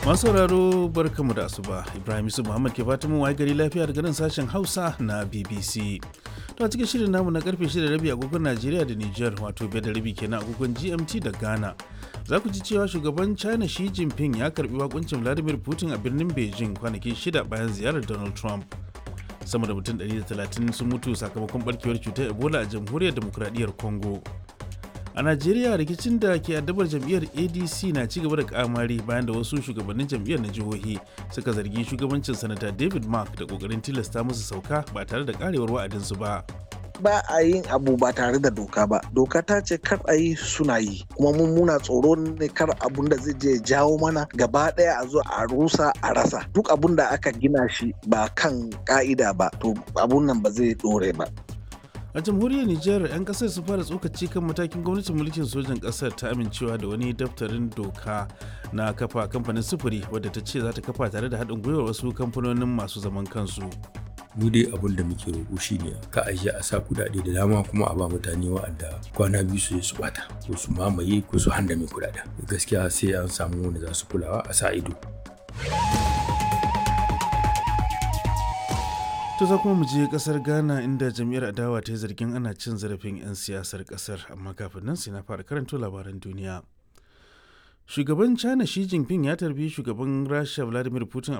Masu sauraro barkamu da asuba Ibrahim Yusuf Muhammad ke fatan waye gari lafiya daga nan sashen Hausa na BBC. To a cikin shirin namu na karfe 6 rabi agogon Najeriya da Niger wato biyar da rabi kenan agogon GMT da Ghana. Za ku ji cewa shugaban China Xi Jinping ya karbi wakuncin Vladimir Putin a birnin Beijing kwanaki shida bayan ziyarar Donald Trump. Sama da mutum 130 sun mutu sakamakon barkewar cutar Ebola a jamhuriyar demokradiyyar Congo. a najeriya rikicin da ke addabar jam'iyyar adc na ci gaba da kamari bayan da wasu shugabannin jam'iyyar na jihohi suka zargi shugabancin sanata david mark da kokarin tilasta musu sauka ba tare da karewar wa'adinsu ba ba a yin abu ba tare da doka ba doka ta ce kar a yi suna yi kuma mun muna tsoro ne kar abun da zai je jawo mana gaba daya a zo a rusa a rasa duk abun da aka gina shi ba kan ka'ida ba to abun nan ba zai dore ba a jamhuriyar nijar 'yan kasar su fara tsokaci kan matakin gwamnatin mulkin sojan kasar ta amincewa da wani daftarin doka na kafa kamfanin sufuri wadda ta ce za ta kafa tare da haɗin gwiwar wasu kamfanonin masu zaman kansu mu dai abin da muke roƙo shine ka aje a sa kudade da dama kuma a ba mutane wa'anda kwana biyu su su bata ko su mamaye ko su handame kudaden gaskiya sai an samu wanda za su kulawa a sa ido To za kuma mu je kasar Ghana inda jam'iyyar adawa ta yi zargin ana cin zarafin 'yan siyasar kasar amma kafin nan sai na fara karanto labaran duniya. Shugaban China Xi Jinping ya tarbi shugaban Rasha Vladimir Putin